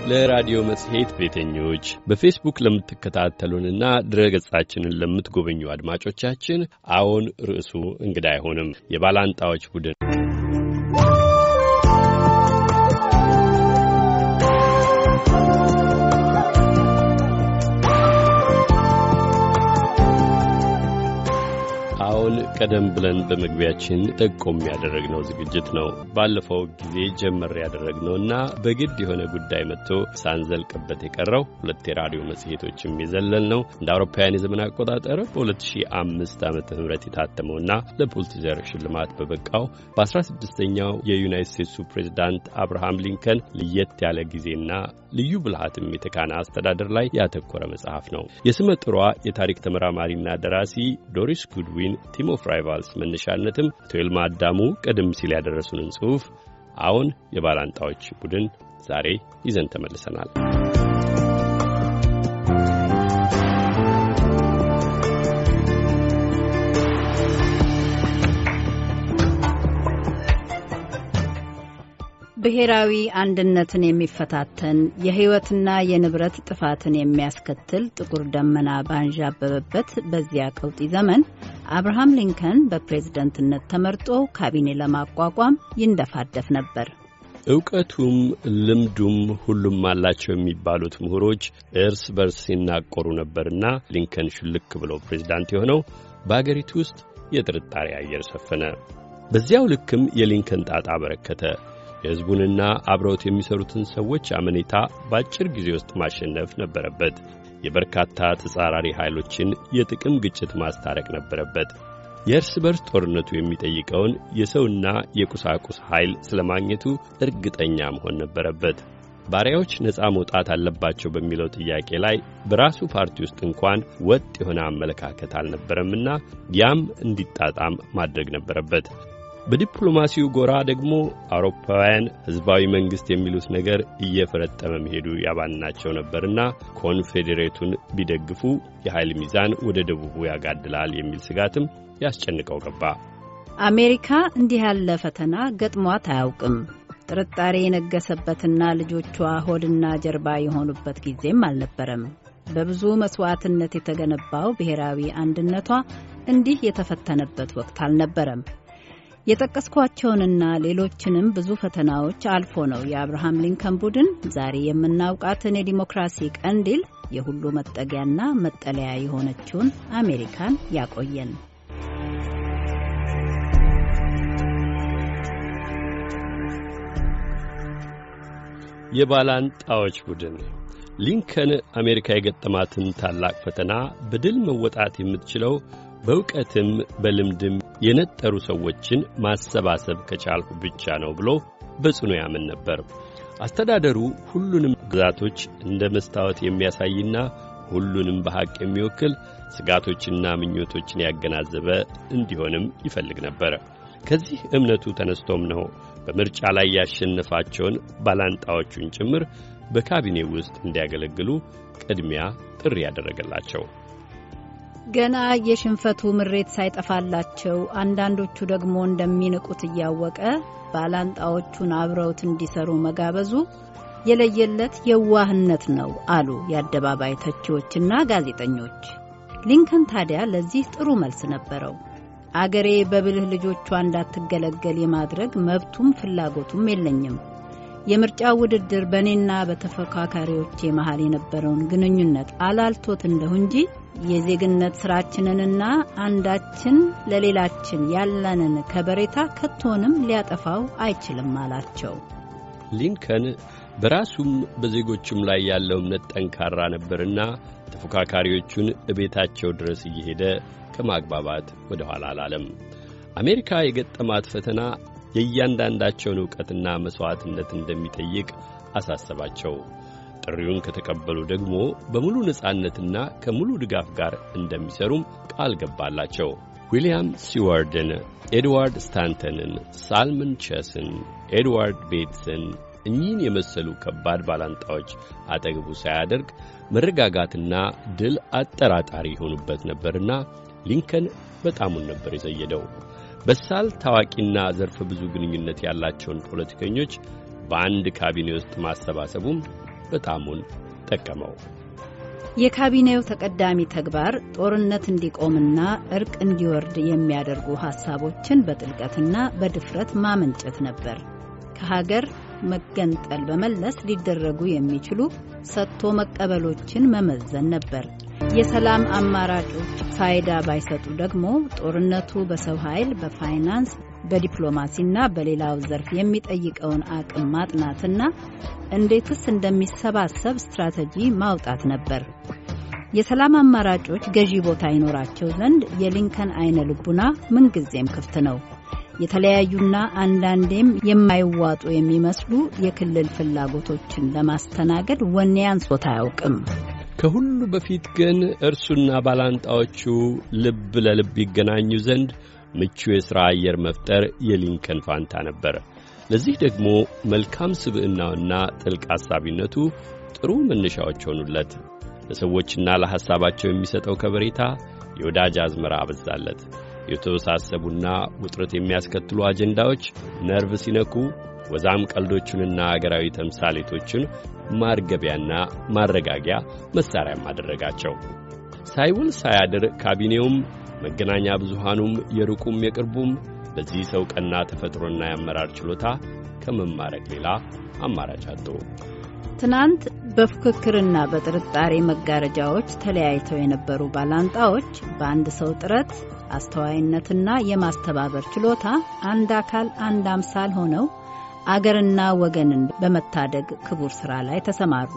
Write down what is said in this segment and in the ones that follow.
ለራዲዮ መጽሔት ቤተኞች በፌስቡክ ለምትከታተሉንና ድረ ገጻችንን ለምትጎበኙ አድማጮቻችን አዎን ርዕሱ እንግዳ አይሆንም። የባላንጣዎች ቡድን አሁን ቀደም ብለን በመግቢያችን ጠቆም ያደረግነው ዝግጅት ነው። ባለፈው ጊዜ ጀመር ያደረግነውና በግድ የሆነ ጉዳይ መጥቶ ሳንዘልቅበት የቀረው ሁለት የራዲዮ መጽሔቶችም የዘለል ነው እንደ አውሮፓውያን የዘመን አቆጣጠር በ2005 ዓመተ ምህረት የታተመውና ለፑልቲዘር ሽልማት በበቃው በ16ኛው የዩናይት ስቴትሱ ፕሬዚዳንት አብርሃም ሊንከን ለየት ያለ ጊዜና ልዩ ብልሃትም የተካነ አስተዳደር ላይ ያተኮረ መጽሐፍ ነው። የስመ ጥሯ የታሪክ ተመራማሪና ደራሲ ዶሪስ ጉድዊን ቲም ኦፍ ራይቫልስ መነሻነትም ቶይልማ አዳሙ ቀደም ሲል ያደረሱንን ጽሑፍ አሁን የባላንጣዎች ቡድን ዛሬ ይዘን ተመልሰናል። ብሔራዊ አንድነትን የሚፈታተን የሕይወትና የንብረት ጥፋትን የሚያስከትል ጥቁር ደመና ባንዣበበበት በዚያ ቀውጢ ዘመን አብርሃም ሊንከን በፕሬዝደንትነት ተመርጦ ካቢኔ ለማቋቋም ይንደፋደፍ ነበር። እውቀቱም ልምዱም ሁሉም አላቸው የሚባሉት ምሁሮች እርስ በርስ ሲናቆሩ ነበርና ሊንከን ሹልክ ብሎ ፕሬዝዳንት የሆነው በአገሪቱ ውስጥ የጥርጣሬ አየር ሰፈነ። በዚያው ልክም የሊንከን ጣጣ በረከተ። የሕዝቡንና አብረውት የሚሰሩትን ሰዎች አመኔታ በአጭር ጊዜ ውስጥ ማሸነፍ ነበረበት። የበርካታ ተጻራሪ ኃይሎችን የጥቅም ግጭት ማስታረቅ ነበረበት። የእርስ በርስ ጦርነቱ የሚጠይቀውን የሰውና የቁሳቁስ ኃይል ስለ ማግኘቱ እርግጠኛ መሆን ነበረበት። ባሪያዎች ነፃ መውጣት አለባቸው በሚለው ጥያቄ ላይ በራሱ ፓርቲ ውስጥ እንኳን ወጥ የሆነ አመለካከት አልነበረምና ያም እንዲጣጣም ማድረግ ነበረበት። በዲፕሎማሲው ጎራ ደግሞ አውሮፓውያን ሕዝባዊ መንግሥት የሚሉት ነገር እየፈረጠመ መሄዱ ያባናቸው ነበርና ኮንፌዴሬቱን ቢደግፉ የኃይል ሚዛን ወደ ደቡቡ ያጋድላል የሚል ስጋትም ያስጨንቀው ገባ። አሜሪካ እንዲህ ያለ ፈተና ገጥሟት አያውቅም። ጥርጣሬ የነገሰበትና ልጆቿ ሆድና ጀርባ የሆኑበት ጊዜም አልነበረም። በብዙ መሥዋዕትነት የተገነባው ብሔራዊ አንድነቷ እንዲህ የተፈተነበት ወቅት አልነበረም። የጠቀስኳቸውንና ሌሎችንም ብዙ ፈተናዎች አልፎ ነው የአብርሃም ሊንከን ቡድን ዛሬ የምናውቃትን የዲሞክራሲ ቀንዲል የሁሉ መጠጊያና መጠለያ የሆነችውን አሜሪካን ያቆየን። የባላንጣዎች ቡድን ሊንከን አሜሪካ የገጠማትን ታላቅ ፈተና በድል መወጣት የምትችለው በእውቀትም በልምድም የነጠሩ ሰዎችን ማሰባሰብ ከቻልሁ ብቻ ነው ብሎ በጽኑ ያምን ነበር። አስተዳደሩ ሁሉንም ግዛቶች እንደ መስታወት የሚያሳይና ሁሉንም በሐቅ የሚወክል ስጋቶችና ምኞቶችን ያገናዘበ እንዲሆንም ይፈልግ ነበር። ከዚህ እምነቱ ተነስቶም ነው በምርጫ ላይ ያሸነፋቸውን ባላንጣዎቹን ጭምር በካቢኔ ውስጥ እንዲያገለግሉ ቅድሚያ ጥሪ ያደረገላቸው። ገና የሽንፈቱ ምሬት ሳይጠፋላቸው አንዳንዶቹ ደግሞ እንደሚንቁት እያወቀ ባላንጣዎቹን አብረውት እንዲሰሩ መጋበዙ የለየለት የዋህነት ነው አሉ የአደባባይ ተቺዎችና ጋዜጠኞች። ሊንከን ታዲያ ለዚህ ጥሩ መልስ ነበረው። አገሬ በብልህ ልጆቿ እንዳትገለገል የማድረግ መብቱም ፍላጎቱም የለኝም። የምርጫው ውድድር በእኔና በተፎካካሪዎቼ መሃል የነበረውን ግንኙነት አላልቶት እንደሁ እንጂ የዜግነት ስራችንንና አንዳችን ለሌላችን ያለንን ከበሬታ ከቶንም ሊያጠፋው አይችልም አላቸው። ሊንከን በራሱም በዜጎቹም ላይ ያለው እምነት ጠንካራ ነበርና ተፎካካሪዎቹን እቤታቸው ድረስ እየሄደ ከማግባባት ወደ ኋላ አላለም። አሜሪካ የገጠማት ፈተና የእያንዳንዳቸውን ዕውቀትና መሥዋዕትነት እንደሚጠይቅ አሳሰባቸው። ጥሪውን ከተቀበሉ ደግሞ በሙሉ ነጻነትና ከሙሉ ድጋፍ ጋር እንደሚሰሩም ቃል ገባላቸው። ዊልያም ሲዋርድን፣ ኤድዋርድ ስታንተንን፣ ሳልመን ቸስን፣ ኤድዋርድ ቤትስን እኚህን የመሰሉ ከባድ ባላንጣዎች አጠገቡ ሳያደርግ መረጋጋትና ድል አጠራጣሪ የሆኑበት ነበርና ሊንከን በጣሙን ነበር የዘየደው። በሳል ታዋቂና ዘርፈ ብዙ ግንኙነት ያላቸውን ፖለቲከኞች በአንድ ካቢኔ ውስጥ ማሰባሰቡም በጣሙን ጠቀመው። የካቢኔው ተቀዳሚ ተግባር ጦርነት እንዲቆምና እርቅ እንዲወርድ የሚያደርጉ ሐሳቦችን በጥልቀትና በድፍረት ማመንጨት ነበር። ከሀገር መገንጠል በመለስ ሊደረጉ የሚችሉ ሰጥቶ መቀበሎችን መመዘን ነበር። የሰላም አማራጮች ፋይዳ ባይሰጡ ደግሞ ጦርነቱ በሰው ኃይል፣ በፋይናንስ፣ በዲፕሎማሲና በሌላው ዘርፍ የሚጠይቀውን አቅም ማጥናትና እንዴትስ እንደሚሰባሰብ ስትራቴጂ ማውጣት ነበር። የሰላም አማራጮች ገዢ ቦታ ይኖራቸው ዘንድ የሊንከን አይነ ልቡና ምንጊዜም ክፍት ነው። የተለያዩና አንዳንዴም የማይዋጡ የሚመስሉ የክልል ፍላጎቶችን ለማስተናገድ ወኔ አንሶት አያውቅም። ከሁሉ በፊት ግን እርሱና ባላንጣዎቹ ልብ ለልብ ይገናኙ ዘንድ ምቹ የሥራ አየር መፍጠር የሊንከን ፋንታ ነበር። ለዚህ ደግሞ መልካም ስብዕናውና ጥልቅ አሳቢነቱ ጥሩ መነሻዎች ሆኑለት። ለሰዎችና ለሐሳባቸው የሚሰጠው ከበሬታ የወዳጅ አዝመራ አበዛለት። የተወሳሰቡና ውጥረት የሚያስከትሉ አጀንዳዎች ነርቭ ሲነኩ ወዛም ቀልዶቹንና አገራዊ ተምሳሌቶችን ማርገቢያና ማረጋጊያ መሣሪያም አደረጋቸው። ሳይውል ሳያድር ካቢኔውም መገናኛ ብዙሃኑም የሩቁም የቅርቡም በዚህ ሰው ቀና ተፈጥሮና የአመራር ችሎታ ከመማረክ ሌላ አማራጭ አጡ። ትናንት በፉክክርና በጥርጣሬ መጋረጃዎች ተለያይተው የነበሩ ባላንጣዎች በአንድ ሰው ጥረት አስተዋይነትና የማስተባበር ችሎታ አንድ አካል አንድ አምሳል ሆነው አገርና ወገንን በመታደግ ክቡር ሥራ ላይ ተሰማሩ።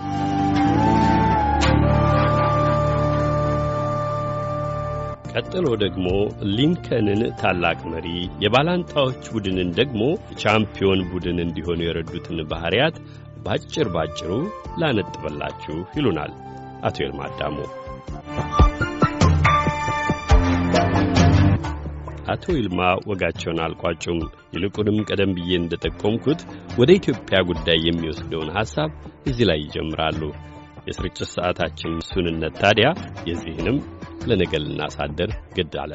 ቀጥሎ ደግሞ ሊንከንን ታላቅ መሪ፣ የባላንጣዎች ቡድንን ደግሞ ቻምፒዮን ቡድን እንዲሆኑ የረዱትን ባሕርያት ባጭር ባጭሩ ላነጥበላችሁ ይሉናል አቶ ይልማ አዳሙ። አቶ ይልማ ወጋቸውን አልቋጩም። ይልቁንም ቀደም ብዬ እንደጠቆምኩት ወደ ኢትዮጵያ ጉዳይ የሚወስደውን ሐሳብ እዚህ ላይ ይጀምራሉ። የስርጭት ሰዓታችን ሱንነት ታዲያ የዚህንም ለነገ ልናሳደር ግድ አለ።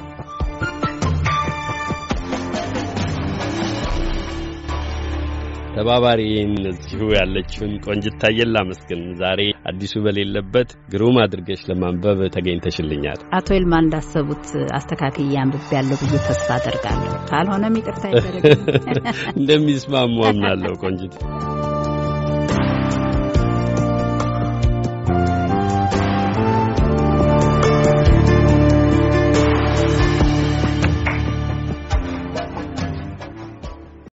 ተባባሪን እዚሁ ያለችውን ቆንጅት ታየን ላመስግን። ዛሬ አዲሱ በሌለበት ግሩም አድርገሽ ለማንበብ ተገኝተሽልኛል። አቶ ይልማ እንዳሰቡት አስተካክዬ አንብቤ ያለሁ ብዬ ተስፋ አደርጋለሁ። ካልሆነም ይቅርታ ይደረግ። እንደሚስማሙ አምናለሁ ቆንጅት።